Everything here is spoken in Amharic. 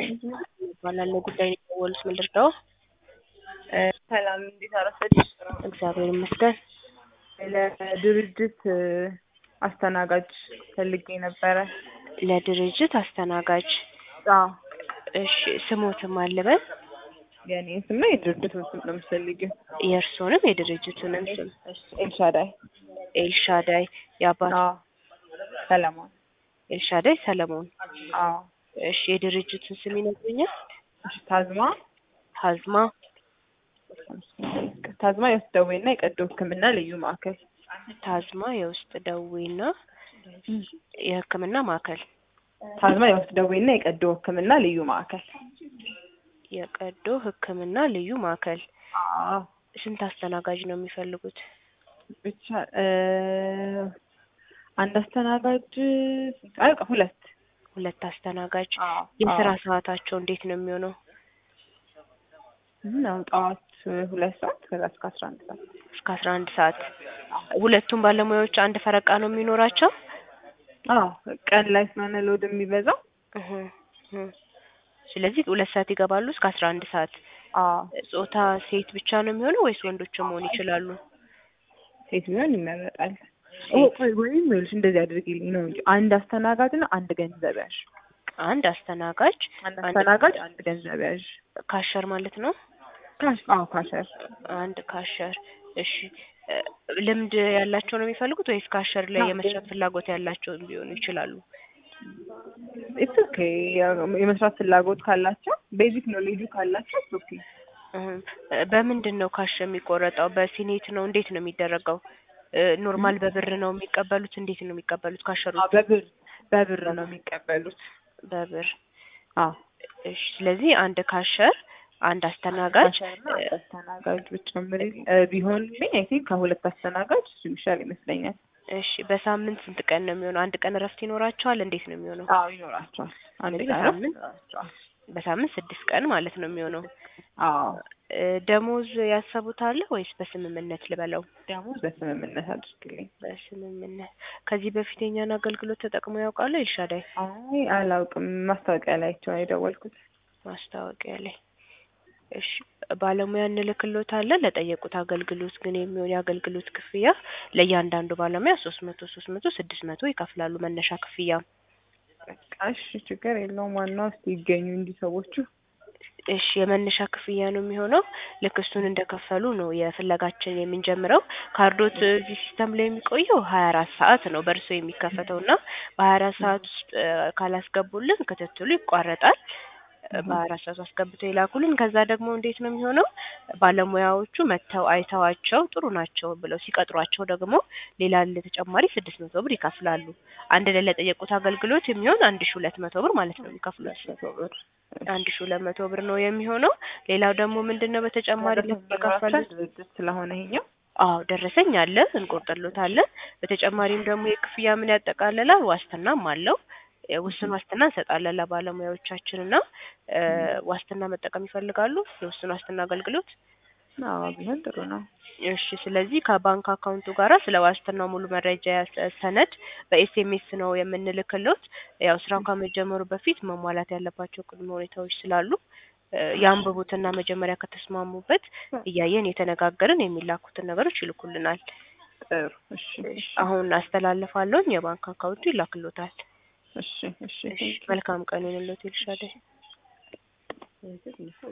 እባላለሁ። ጉዳይ ነው የደወሉት ምንድን ነው? ሰላም እንዴት አረፈድሽ? እግዚአብሔር ይመስገን። ለድርጅት አስተናጋጅ ፈልጌ ነበረ። ለድርጅት አስተናጋጅ። አዎ እሺ ስሞትም አልበል የኔ ስም ነው የድርጅቱን ስም ነው የምትፈልጊው? የእርስዎንም የድርጅቱንም ስም። ኤልሻዳይ። ኤልሻዳይ የአባት አዎ ሰለሞን። ኤልሻዳይ ሰለሞን። አዎ እሺ የድርጅቱን ስም ይነግሩኛል? እሺ ታዝማ ሀዝማ ታዝማ የውስጥ ደዌና የቀዶ ሕክምና ልዩ ማዕከል ታዝማ የውስጥ ደዌና የሕክምና ማዕከል ታዝማ የውስጥ ደዌና የቀዶ ሕክምና ልዩ ማዕከል የቀዶ ሕክምና ልዩ ማዕከል። አዎ ስንት አስተናጋጅ ነው የሚፈልጉት? ብቻ አንድ አስተናጋጅ አይ በቃ ሁለት ሁለት አስተናጋጅ። አዎ የስራ አዎ። ሰዓታቸው እንዴት ነው የሚሆነው? ነው ጠዋት ሁለት ሰዓት ከዛ እስከ አስራ አንድ ሰዓት እስከ አስራ አንድ ሰዓት። ሁለቱም ባለሙያዎች አንድ ፈረቃ ነው የሚኖራቸው? አዎ ቀን ላይ ስለሆነ ሎድ የሚበዛው እህ እህ። ስለዚህ ሁለት ሰዓት ይገባሉ እስከ አስራ አንድ ሰዓት። አዎ ጾታ ሴት ብቻ ነው የሚሆነው ወይስ ወንዶችም መሆን ይችላሉ? ሴት ቢሆን ይመረጣል። ኦ ቆይ ወይም ይኸውልሽ እንደዚህ አድርጊልኝ ነው እንጂ አንድ አስተናጋጅ እና አንድ ገንዘብ ያዥ። አንድ አስተናጋጅ አንድ አስተናጋጅ አንድ ገንዘብ ያዥ። ካሸር ማለት ነው። ካሽ አዎ ካሸር አንድ ካሸር። እሺ እ ልምድ ያላቸው ነው የሚፈልጉት ወይስ ካሸር ላይ አዎ፣ የመስራት ፍላጎት ያላቸው ቢሆኑ ይችላሉ? ኢትስ ኦኬ የመስራት ፍላጎት ካላቸው ቤዚክ ኖሌጁ ካላቸው ኢትስ ኦኬ። እህ በምንድን ነው ካሽ የሚቆረጠው? በሲኔት ነው? እንዴት ነው የሚደረገው? እ ኖርማል በብር ነው የሚቀበሉት? እንዴት ነው የሚቀበሉት ካሸሮች? አዎ በብር በብር ነው የሚቀበሉት። በብር። አዎ እሺ ስለዚህ አንድ ካሸር አንድ አስተናጋጅ ካሸርና አንድ አስተናጋጅ ብጨምሪ እ ቢሆንልኝ አይ ቲንክ ከሁለት አስተናጋጅ እሱ ይሻል ይመስለኛል። እሺ በሳምንት ስንት ቀን ነው የሚሆነው? አንድ ቀን እረፍት ይኖራቸዋል? እንዴት ነው የሚሆነው? አዎ ይኖራቸዋል። አንድ ስለዚህ ቀን በሳምንት ይኖራቸዋል። በሳምንት ስድስት ቀን ማለት ነው የሚሆነው። አዎ እ ደሞዝ ያሰቡታል ወይስ በስምምነት ልበለው? ደሞዝ በስምምነት አድርግልኝ። በስምምነት። ከዚህ በፊት የኛን አገልግሎት ተጠቅመው ያውቃሉ? ኤልሻዳይ አይ አላውቅም። ማስታወቂያ ላይቸው ነው የደወልኩት። ማስታወቂያ ላይ። እሺ ባለሙያ እንልክሎታለን። ለጠየቁት አገልግሎት ግን የሚሆን የአገልግሎት ክፍያ ለእያንዳንዱ ባለሙያ ሶስት መቶ ሶስት መቶ ስድስት መቶ ይከፍላሉ መነሻ ክፍያ። በቃ እሺ ችግር የለውም። ዋናው እስኪ ይገኙ እንዲህ ሰዎቹ። እሺ የመነሻ ክፍያ ነው የሚሆነው። ልክ እሱን እንደከፈሉ ነው የፍለጋችን የምንጀምረው። ካርዶት እዚህ ሲስተም ላይ የሚቆየው ሀያ አራት ሰዓት ነው በእርሶ የሚከፈተው እና በሀያ አራት ሰዓት ውስጥ እ ካላስገቡልን ክትትሉ ይቋረጣል። እ በሀያ አራት ሰዓት አስገብተው ይላኩልን። ከዛ ደግሞ እንዴት ነው የሚሆነው? ባለሙያዎቹ መጥተው አይተዋቸው ጥሩ ናቸው ብለው ሲቀጥሯቸው ደግሞ ሌላ ለተጨማሪ ስድስት መቶ ብር ይከፍላሉ። አንድ ላይ ለጠየቁት አገልግሎት የሚሆን አንድ ሺ ሁለት መቶ ብር ማለት ነው የሚከፍሉት። መቶ ብር አንድ ሺ ሁለት መቶ ብር ነው የሚሆነው። ሌላው ደግሞ ምንድን ነው በተጨማሪ ለከፈሉት ድርጅት ስለሆነ ይሄኛው አዎ ደረሰኝ አለ እንቆርጥሎታለን። በተጨማሪም ደግሞ የክፍያ ምን ያጠቃልላል? ዋስትናም አለው። እ ውስን ዋስትና እንሰጣለን ለባለሙያዎቻችን እና እ ዋስትና መጠቀም ይፈልጋሉ? የውስን ዋስትና አገልግሎት? አዎ ቢሆን ጥሩ ነው። እሺ ስለዚህ ከባንክ አካውንቱ ጋራ ስለ ዋስትናው ሙሉ መረጃ ያሰ- ሰነድ በኤስኤምኤስ ነው የምንልክሎት። ያው ስራው ከመጀመሩ በፊት መሟላት ያለባቸው ቅድመ ሁኔታዎች ስላሉ እ ያንብቡትና መጀመሪያ ከተስማሙበት እያየን የተነጋገርን የሚላኩትን ነገሮች ይልኩልናል። ጥሩ እሺ እሺ አሁን አስተላልፋለሁኝ የባንክ አካውንቱ ይላክሎታል። እሺ እሺ እሺ መልካም ቀን ይሁንልዎት ኤልሻዳይ።